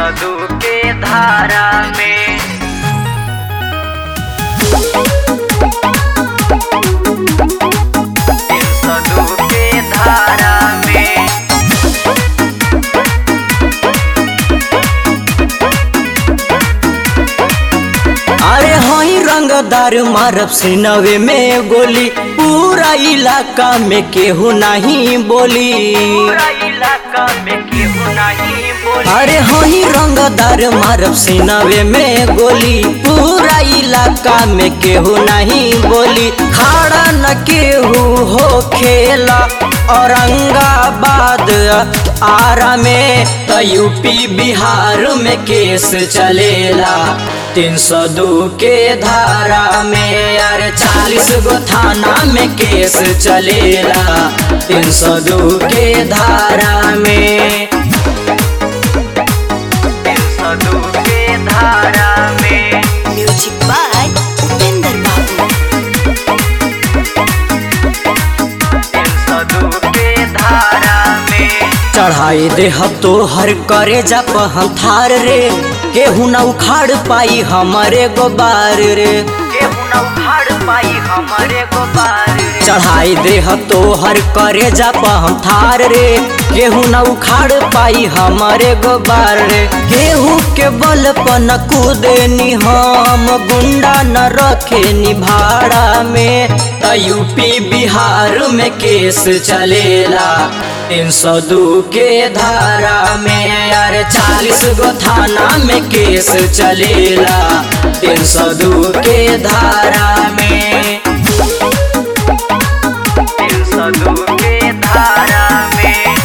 सदु के धारा में तीन सदु के धारा में अरे हई रंगदार मारब सिनवे में गोली पूरा इलाका में केहू नहीं बोली पूरा इलाका में केहू नहीं बोली अरे हई रंगदार मारब सिनवे में गोली पूरा इलाका में केहू नहीं बोली खाड़ा न केहू हो खेला औरंगाबाद आरा में तो यूपी बिहार में केस चलेला तीन सौ दू के धारा में अरे चालीस गो थाना में केस चलेला तीन सौ दू के धारा में तीन सदु के धारा में Music by Upinder Babu. तीन सदु के धारा में चढ़ाई दे हम तो हर करे जप हम थार रे केहू न उखाड़ पाई हमारे गोबार रे केहू न उखाड़ पाई हमारे गोबार रे चढ़ाई दे हम तो हर करे जप हम थार रे केहू न उखाड़ पाई हमारे गोबार रे केहू के बल पर न कूदे नि हम गुंडा न रखे नि भाड़ा में त यूपी बिहार में केस चलेला तीन सौ दू के धारा में यार चालीस गो थाना में केस चलेला तीन सौ दू के धारा में तीन सदु के धारा में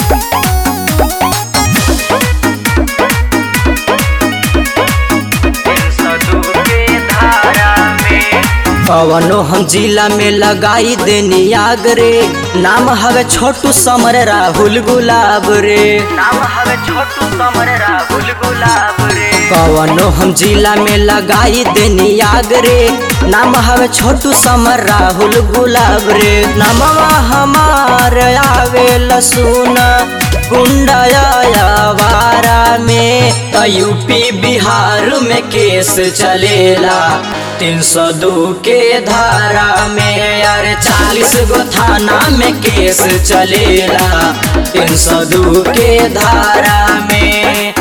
तीन सदु के धारा में कवनो हम जिला में लगाई देनी आग रे नाम हवे छोटू समर राहुल गुलाब रे नाम हवे छोटू समर राहुल गुलाब रे कवनो हम जिला में लगाई देनी आग रे नाम हवे छोटू समर राहुल गुलाब रे नामवा हमार आवे लसुन गुंडायावारा में त यूपी बिहार में केस चलेला तीन सौ दू के धारा में यार चालीस गो थाना में केस चलेला तीन सौ दू के धारा में